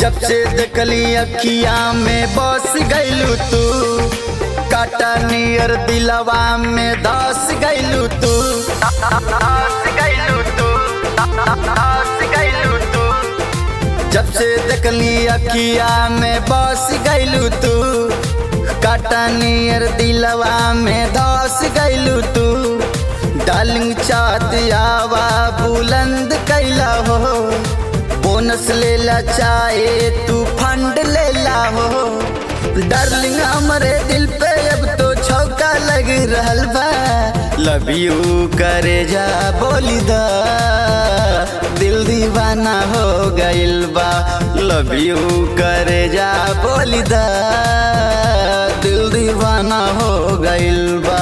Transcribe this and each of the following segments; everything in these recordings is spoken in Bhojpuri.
जब से देखली अखिया में बस गैलू तू काटा नियर दिलवा में दस गैलू तू दस गैलू तू दस गैलू तू जब से देखली अखिया में बस गैलू तू काटा नियर दिलवा में दस गैलू तू डालिंग चात आवा बुलंद कैला हो बोनस लेला चाहे तू फंड लेला हो डार्लिंग हमरे दिल पे अब तो छौका लग रहल बा लव यू करे जा बोली दा दिल दीवाना हो गइल बा लव यू करे जा बोली दा दिल दीवाना हो गइल बा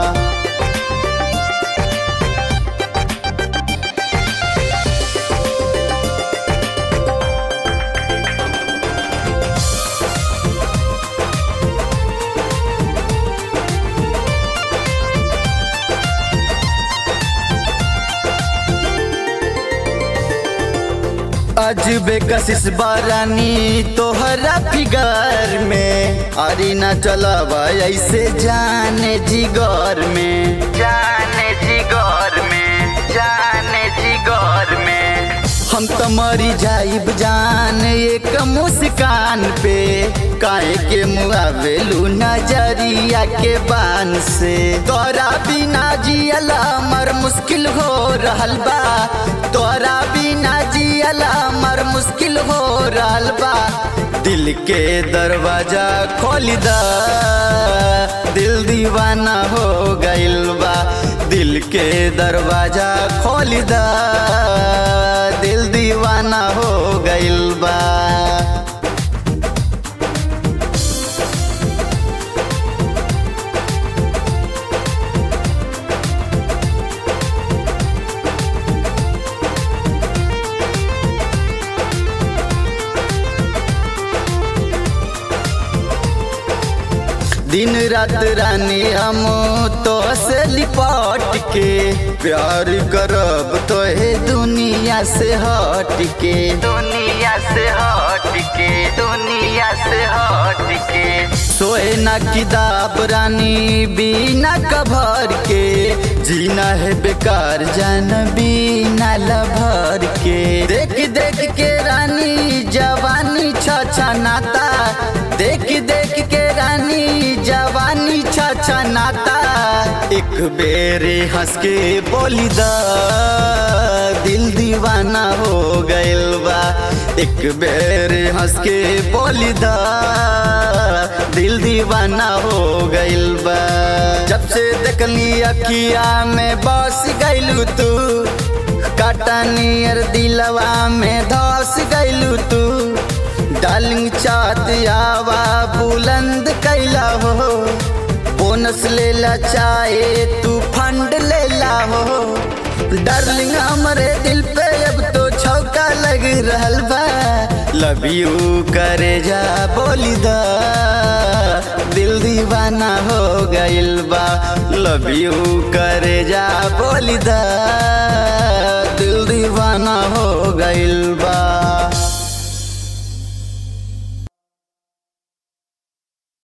अजबे कशिश बारानी तोहरा फिगर में अरे न चलावा ऐसे जाने जिगर में जाने जिगर में जाने जिगर में हम तो मरी जाइब जान एक मुस्कान पे काहे के मुआवेलू नजरिया के बान से तोरा बिना जियला मर मुश्किल हो रहल बा तोरा बिना जियला मर मुश्किल हो रहल बा दिल के दरवाजा खोल दा दिल दीवाना हो गइल बा दिल के दरवाजा खोल दा दिल दीवाना हो गइल बा दिन रात रानी हम तो से लिपट के प्यार करब तो हे दुनिया से हट के दुनिया से हट के दुनिया से हट के सोए ना किताब रानी बिना कभर के जीना है बेकार जान बिना लभर के देख देख के रानी जवानी छछा नाता देख देख के रानी जवानी छछा नाता एक बेरे हंस के बोली दा दिल दीवाना हो गइल बा एक बेरे हंस के बोली दा दिल दीवाना हो गइल बा जब से देखली अखिया में बस गइलू तू काटा नियर दिलवा में धस गइलू तू डालिंग चात आवा बुलंद कैला हो बोनस लेला चाहे तू फंड लेला हो डार्लिंग हमरे दिल पे अब तो छौका लग रहल बा लव यू करे जा बोली दा दिल दीवाना हो गइल बा लव यू करे जा बोली दा